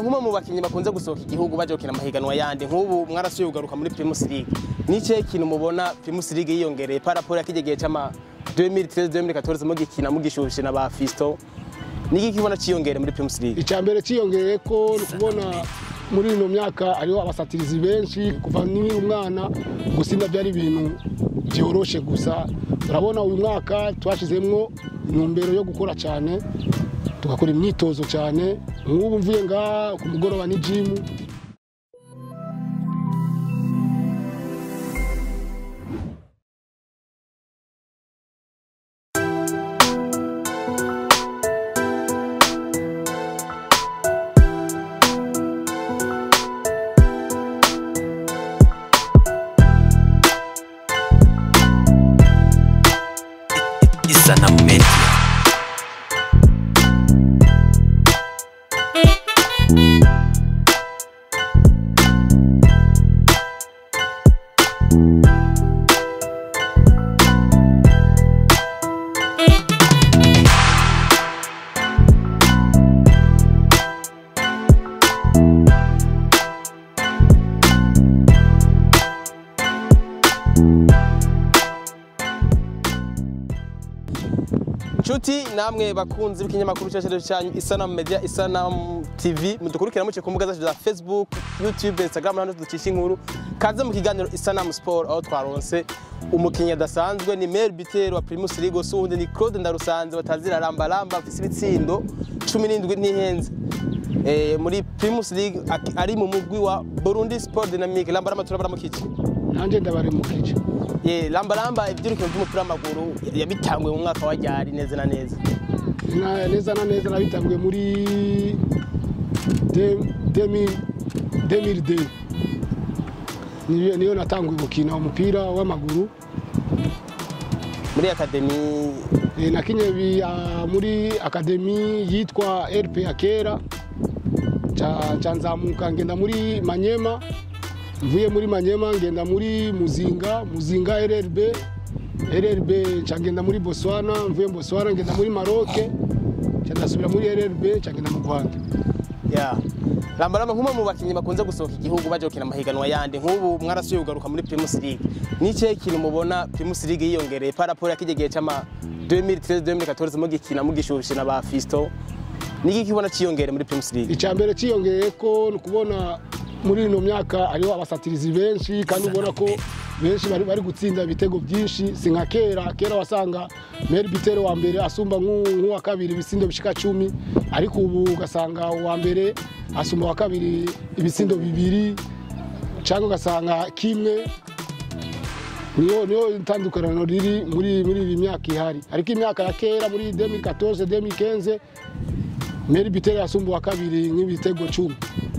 nk'umwe mu bakinnyi bakunze gusohoka igihugu baje gukina amahiganwa yandi nk'ubu mwarasuye kugaruka muri Primus League nice kintu mubona Primus League yiyongereye par rapport ya kijegeye c'ama 2013 2014 mugikina mugishushe na ba Fisto niki kibona ciyongere muri Primus League icya mbere cyiyongereye ko ni ukubona muri ino myaka hariho abasatirizi benshi kuva nkiri umwana gusinda byari ibintu byoroshe gusa urabona uyu mwaka twashyizemo intumbero yo gukora cyane tugakora imyitozo cyane nk'ubu mvuye ngaha ku mugoroba ni jimu Isanamu Media. Nshuti namwe bakunzi b'ikinyamakuru cyacu cyanyu Isanamu Media Isanamu TV mudukurikira muce ku mbuga zacu za Facebook, YouTube, Instagram n'ahandi ducisha inkuru kaze mu kiganiro Isanamu Sport aho twaronse umukinnyi adasanzwe ni Mel Bitero wa Primus League usundi ni Claude Ndarusanze batazira ramba ramba afise ibitsindo 17 ntihenze eh, muri Primus League ak- ari mu mugwi wa Burundi Sport Dynamique ramba ramba turabara mu kici nanjye ndabaremukije ye ramba ramba ibyirukiro by'umupira w'amaguru yabitanguye mu mwaka wa ryari neza na neza Na- neza na neza nabitanguye muri de- demi- 2002 niyo niyo natanguye gukina umupira w'amaguru muri akademi Eh, nakinye bi- ah, muri akademi yitwa rp ya kera Ca- ca nzamuka ngenda muri manyema mvuye muri manyema ngenda muri muzinga muzinga rrb rrb ca ngenda muri botswana mvuye mu botswana ngenda muri maroke ca ndasubira muri rrb ca ngenda mu rwanda ya rambaramba nk'umwe mu bakinnyi bakunze gusohoka igihugu baje gukina amahiganwa yandi nk'ubu mwarasuye kugaruka muri Primus League nice kintu mubona Primus League yiyongereye par rapport ya kijegeye c'ama 2013 2014 mugikina mugishushe na ba Fisto niki kibona ciyongere muri Primus League icya mbere cyiyongereye ko ni ukubona muri ino myaka hariho abasatirizi benshi kandi ubona ko benshi bari bari gutsinda ibitego byinshi si nka kera kera wasanga meri bitero wa mbere asumba nk'u- nk'uwa kabiri ibisindo bishika cumi ariko ubu ugasanga uwa mbere asumba uwa kabiri ibisindo bibiri cyangwa ugasanga kimwe niyo niyo itandukaniro riri muri muri iyi myaka ihari ariko imyaka ya kera muri 2014 2015 meri bitero yasumba uwa kabiri nk'ibitego cumi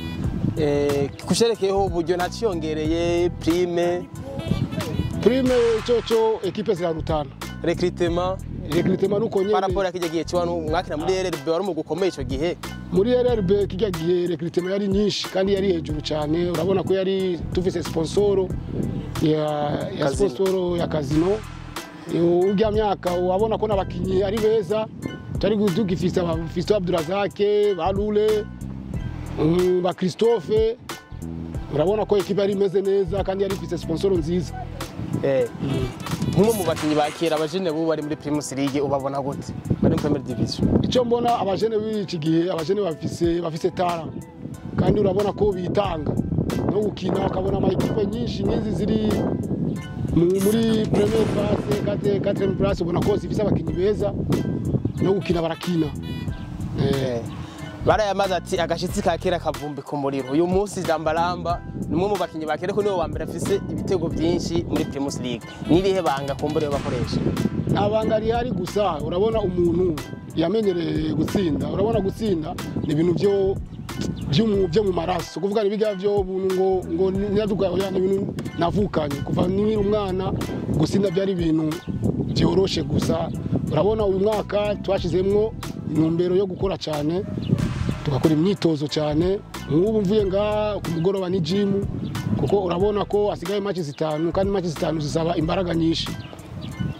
eh kusherekeyeho uburyo nta ciyongereye prime prime coco ekipe zirarutana recrutement rekritema nuko par rapport nyene ya kijegeye c'abantu mwakina muri RRB wari mu gukomeye ico gihe muri rrb kijya gihe rekritema yari nyinshi kandi yari hejuru cyane urabona ko yari tufise sponsoro ya, ya Casino. sponsoro ya kazino urya myaka wabona ko n'abakinyi ari beza tari tugifise aba Fiston Abdurazake ba Lule mm, ba Christophe urabona ko ekipe yari imeze neza kandi yari ifise sponsoro nziza eh nk'umwe mu bakinnyi ba kera abajene bubu bari muri Primus League ubabona gute bari muri Premier Division icyo mbona abajene b'iki gihe abajene bafise bafise tara kandi urabona ko bitanga no gukina bakabona amakipe nyinshi nk'izi ziri mu- muri premier place kate quatrième place ubona ko zifise abakinnyi beza no gukina barakina Eh, barayamaze ati agashitsi ka kera kavumbi ku muriro uyu munsi rambaramba ni umwe mu bakinnyi ba kera ko niwe wa mbere afise ibitego byinshi muri Primus League n'irihe banga kumbure bakoresha nta banga rihari gusa urabona umuntu yamenyereye gutsinda urabona gutsinda ni ibintu byo byo mu- byo mu maraso kuvuga ni biga byo buntu ngo ngo nyaduka oya ni ibintu navukanye kuva nkiri umwana gutsinda byari ibintu byoroshe gusa urabona uyu mwaka twashyizemo intumbero yo gukora cyane tugakora imyitozo cyane nk'ubu mvuye ngaha ku mugoroba ni jimu kuko urabona ko hasigaye maki zitanu kandi maki zitanu zisaba imbaraga nyinshi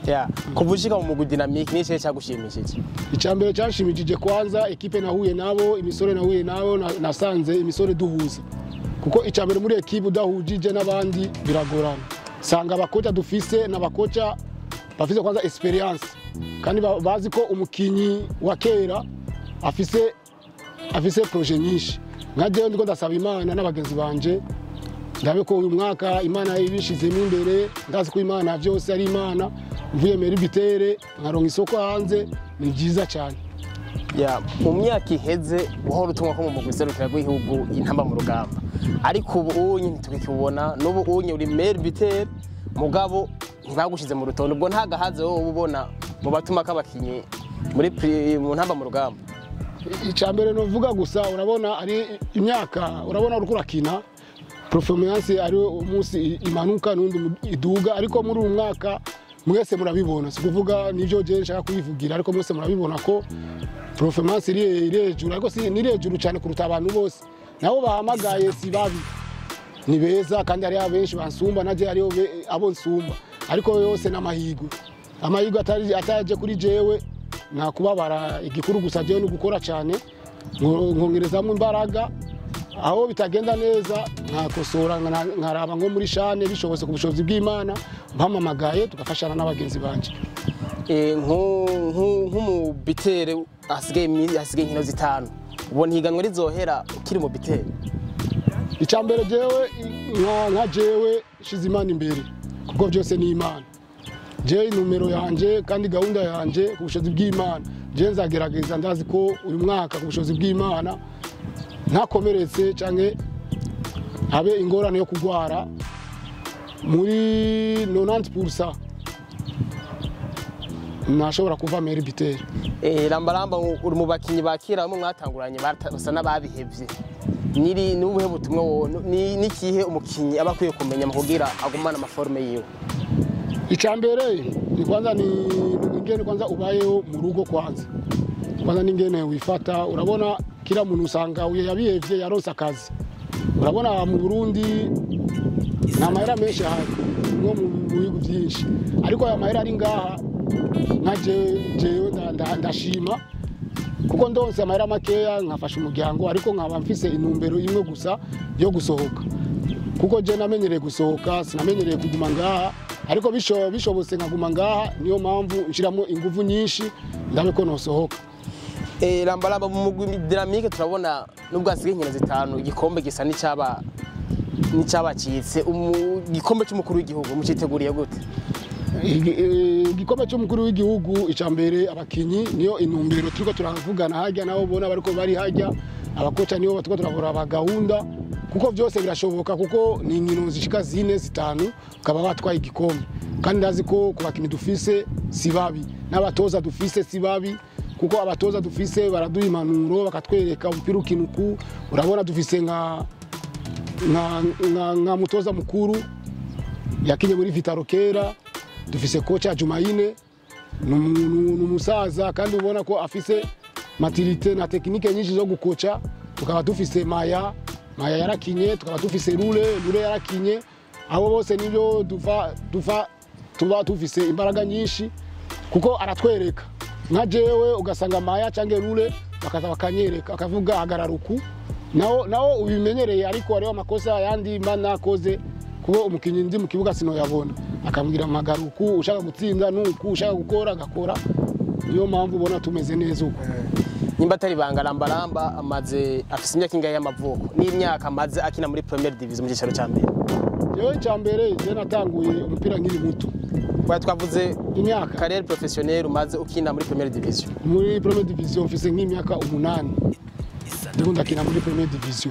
ya kuva ushika mu mugwi dynamique ni ikihe cyagushimishije icya mbere cyashimishije kwanza ekipe nahuye nabo imisore nahuye nabo na- nasanze imisore duhuza kuko icya mbere muri ekipe udahujije n'abandi biragorana sanga abakoca dufise n'abakoca bafise kwanza experience kandi ba- bazi ko umukinyi wa kera afise afise proje nyinshi nka jewe ndiko ndasaba imana n'abagenzi banje ndabe ko uyu mwaka imana ibishizemo imbere ndazi ko imana byose ari imana mvuye meri bitere nkaronka isoko hanze ni byiza cyane ya mu myaka iheze uhora utumwa ko mu mugwi serukira rw'igihugu intamba mu rugamba ariko ubu unye ntitubikibona n'ubu unye uri maire bitere mugabo ntibagushize mu rutonde ubwo nta gahaze wowe uba ubona mu batuma k'abakinyi muri pri- mu ntamba mu rugamba icya mbere nuvuga gusa urabona ari imyaka urabona uriko urakina performance ari umunsi i- imanuka n'undi mu- iduga ariko muri uyu mwaka mwese murabibona si kuvuga nivyo je nshaka kuyivugira ariko mwese murabibona ko performance iri iri hejuru ariko si ni hejuru cyane kuruta abantu bose nabo bahamagaye si babi ni beza kandi hariho benshi bansumba naje hariho be- abo nsumba ariko yose n'amahirwe amahirwe atari- ataje kuri jewe nta kubabara igikuru gusa jewe ni gukora cyane nko- nkongerezamo imbaraga aho bitagenda neza nkakosora nkana- nkaraba nko muri shane bishobotse ku bushobozi bw'imana mpamamagaye tugafashana n'abagenzi banje Eh, nku- nku- nk'umubitere hasigaye imi- hasigaye inkino zitanu ubona ihiganwa rizohera ukiri mu bitere icya mbere jewe nka- nka jewe shize imana imbere kuko byose ni imana jewe inumero yanje kandi gahunda yanje ku bushobozi bw'imana jewe nzagerageza ndazi ko uyu mwaka ku bushobozi bw'imana ntakomeretse canke habe ingorane yo kurwara muri 90% ntashobora kuva meri biteri Eh, rambaramba uri mu bakinyi bakira bamwe mwatanguranye bata- basa n'ababihevye niri ni ubuhe butumwa wo ni nikihe umukinyi aba akwiye kumenya mu kugira agumana amaforme yiwe icya mbere ni kwanza ni ni ingene kwanza ubayeho mu rugo kwanza kwanza ni ingene wifata urabona kila muntu usanga uye yabihevye yaronse akazi urabona mu burundi nta mahera menshi ahari nko mu mu bihugu byinshi ariko aya mahera ari ngaha nka jewe jewe nda- nda- ndashima kuko ndonse amahera makeya nkafasha umuryango ariko nkaba mfise intumbero imwe gusa yo gusohoka kuko je namenyereye gusohoka sinamenyereye kuguma ngaha ariko bisho- bishobotse nkaguma ngaha niyo mpamvu nshiramo ingufu nyinshi ndabe ko nosohoka Eh, rambaramba mu mugwi dinamike turabona nubwo hasigaye inkino zitanu igikombe gisa n'icyaba n'icyabacitse Umu- igikombe cy'umukuru w'igihugu muciteguriye gute Igi- eh, igikombe cy'umukuru w'igihugu icya mbere abakinyi niyo intumbero turiko turavugana hajya nabo ubona bariko bari hajya abakoca nibo turiko turavura gahunda kuko byose birashoboka kuko ni inkino zishika zine zitanu ukaba batwaye igikombe kandi ndazi ko ku bakinyi dufise si babi n'abatoza dufise si babi kuko abatoza dufise baraduha impanuro bakatwereka umupira ukina uku urabona dufise nka nka, nka, nka mutoza mukuru yakinye muri vitaro kera dufise kocha Jumaine ni umu- ni umusaza kandi ubona ko afise maturite na tekinike nyinshi zo gukoca tukaba dufise maya maya yarakinye tukaba dufise rure rure yarakinye abo bose nibyo dufa dufa tuba dufise imbaraga nyinshi kuko aratwereka nka jewe ugasanga maya cyangwa rure bakaza bakanyereka akavuga hagarara uku nawo nawo ubimenyereye ariko hariho amakosa yandi mba nakoze kuba umukinnyi ndi mu kibuga sinoyabona akambwira amagara uku ushaka gutsinda nuku ushaka gukora agakora niyo mpamvu ubona tumeze neza uko nimba atari banga rambaramba amaze afise imyaka ingahe y'amavuko n'imyaka amaze akina muri premier division mu cyicaro cya mbere jewe icya mbere je natanguye umupira nkiri muto Kwa twavuze imyaka carrière professionnelle umaze ukina muri premier division muri premier division mfise nk'imyaka umunani ndiko ndakina muri premier division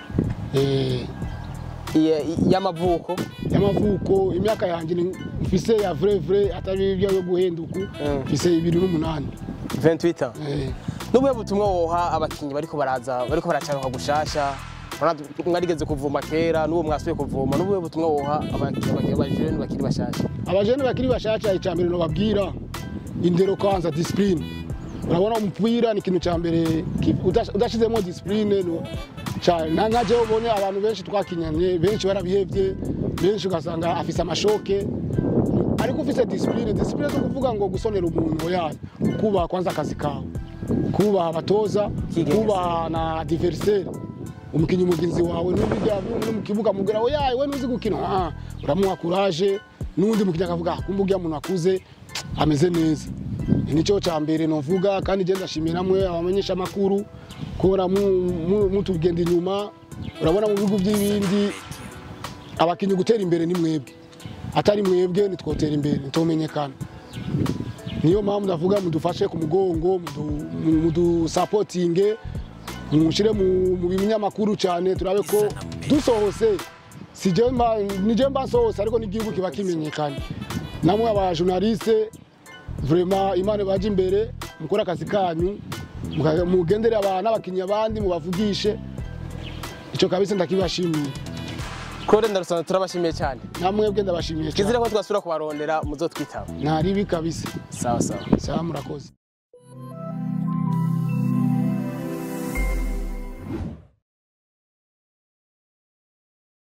eh, Iye- y'amavuko y'amavuko imyaka yanjye ni- mfise ya vrai vrai atari ibyo yo guhenduka mfise ibiri n'umunani 28 ans eh, n'ubuhe butumwa woha abakinyi bariko baraza bariko baracaruka gushasha Urabona mwarigeze kuvuma kera n'ubu mwasubiye kuvuma n'ubuhe butumwa woha abakinyi bajene bakiri bashasha abajene bakiri bashasha icya mbere nobabwira indero kwanza discipline urabona umupira ni ikintu cya mbere ki- udash- udashizemo discipline no cyane na nka jewe ubonye abantu benshi twakinyanye benshi barabihevye benshi ugasanga afise amashoke ariko ufise disipurine disipurine zo kuvuga ngo gusonera umuntu yayo kubaha kwanza akazi kawe kubaha abatoza Kigengesera. kubaha na adiveriseri umukinnyi mugenzi wawe n'ubijya no mu kibuga mubwira we yaye we ntuzi gukina ah, uramuha kuraje n'undi mukinnyi akavuga "Ah, kumbe uriya muntu akuze ameze neza nicyo cya mbere novuga kandi genda ndashimira namwe abamenyesha amakuru kubona mu- mu- mutugenda inyuma urabona mu bihugu by'ibindi abakinnyi gutera imbere ni mwebwe atari mwebwe ntitwotera imbere ntitumenyekana niyo mpamvu ndavuga mudufashe ku mugongo mudu- mu- mudusapotinge mushyire mu mu binyamakuru cyane turabe ko dusohose si je mba- ni je mba nsohose ariko n'igihugu kiba kimenyekanye namwe abajournaliste vraiment imana baje imbere mukore akazi kanyu muka- mugendere aba- n'abakinnyi abandi mubavugishe icyo kabisa ndakibashimiye kode ndarusana turabashimiye cyane namwebwe ndabashimiye kizire cyane ko twasubira kubarondera muzotwitaba ntaribi kabisa sawa sawa sawa murakoze